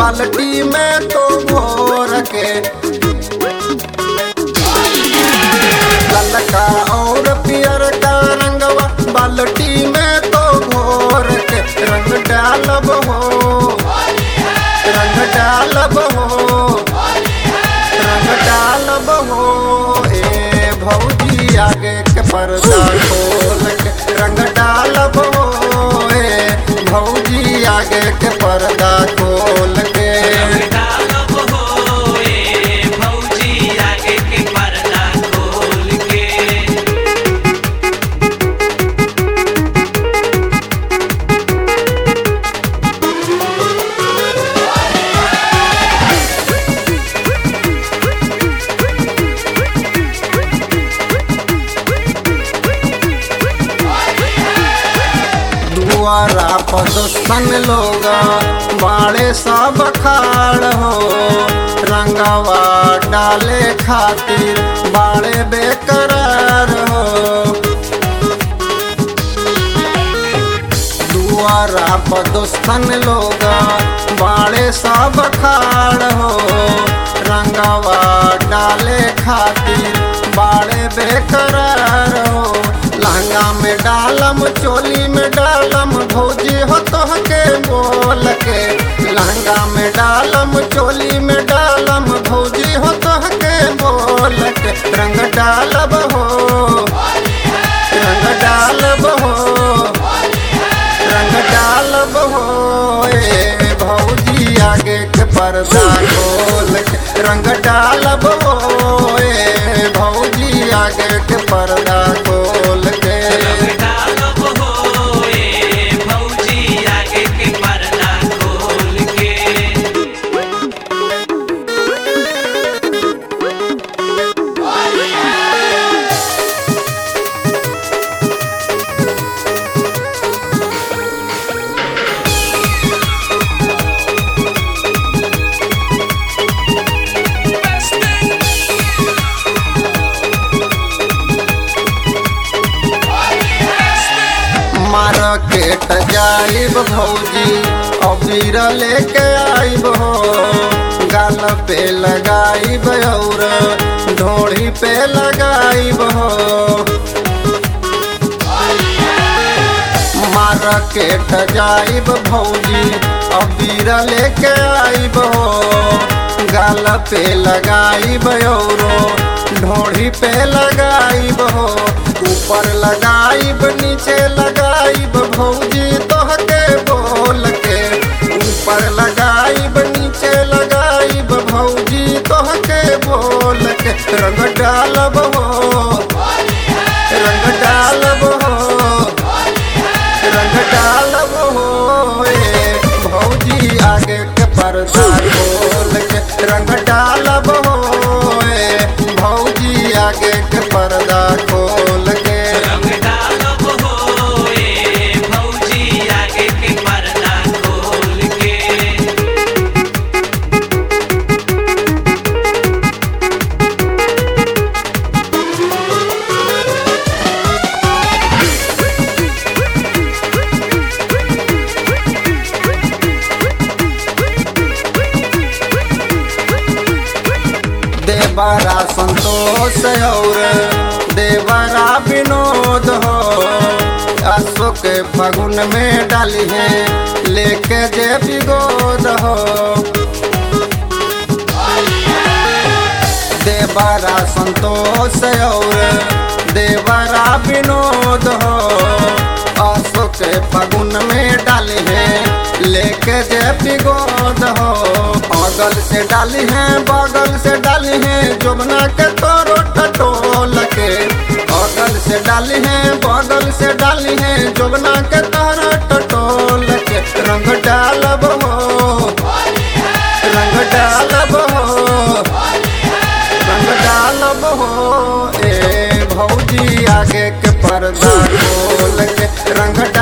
बाल्टी में तो भोर के ललका और पियर का रंगवा बाल्टी में तो भोर के रंग डालब हो रंग डालब हो रंग डालब हो ए भौजी आगे के पर्दा खोल के रंग डालब हो ए भौजी आगे के पर्दा खोल के डालब हो ए भौजी आगे के पर्दा खोल के दुआरा पदस्थन लोग बाड़े सब खाड़ हो रंगवा डाले खातिर बाड़े बेकरार हो दुआरा पदस्थन लोग बाड़े सब खाड़ हो रंगवा डाले खातिर बाड़े बेकरार हो लहंगा में डालम चोली में डालम भौजी हो तोहके बोल के लहंगा में डालम चोली में डालम भौजी हो तोहके बोल के रंग डालब हो रंग डालब हो रंग डालब हो ए भौजी आगे के पर्दा खोल के रंग डालब हो ए भौजी आगे के पर्दा खोल के डालब हो ए भौजी आगे के पर्दा खोल के मार्केट जाइब भौजी अबीर लेके आइब हो गाल पे लगाइब और ढोड़ी पे लगाइब हो मार्केट जाइब भौजी अबीर लेके आइब हो गाल पे लगाइब और ढोड़ी पे लगाइब हो ऊपर लगाइब नीचे लगाइब भौजी तोहके बोल के ऊपर लगाइब नीचे लगाइब भौजी तोहके बोल के रंग डालब हो रंग डालब हो रंग डालब हो ए भौजी आगे के पर्दा खोल के रंग डालब हो ए भौजी आगे के पर्दा खोल के रंग डालब हो ए भौजी आगे के पर्दा खोल के देवरा संतोष और देवरा विनोद हो अशोक फगुन में डाली है लेके जे विगोद हो देवरा संतोष और देवरा विनोद हो अशोक फगुन में डाली है लेके जे विगोद हो अगल से डाली है बगल से डाली है जुबना के तोरो टटोल के अगल से डाली है बगल से डाली है जुबना के तोरो टटोल के रंग डालब हो रंग डालब हो रंग डालब हो ए भौजी आगे के पर्दा खोल के रंग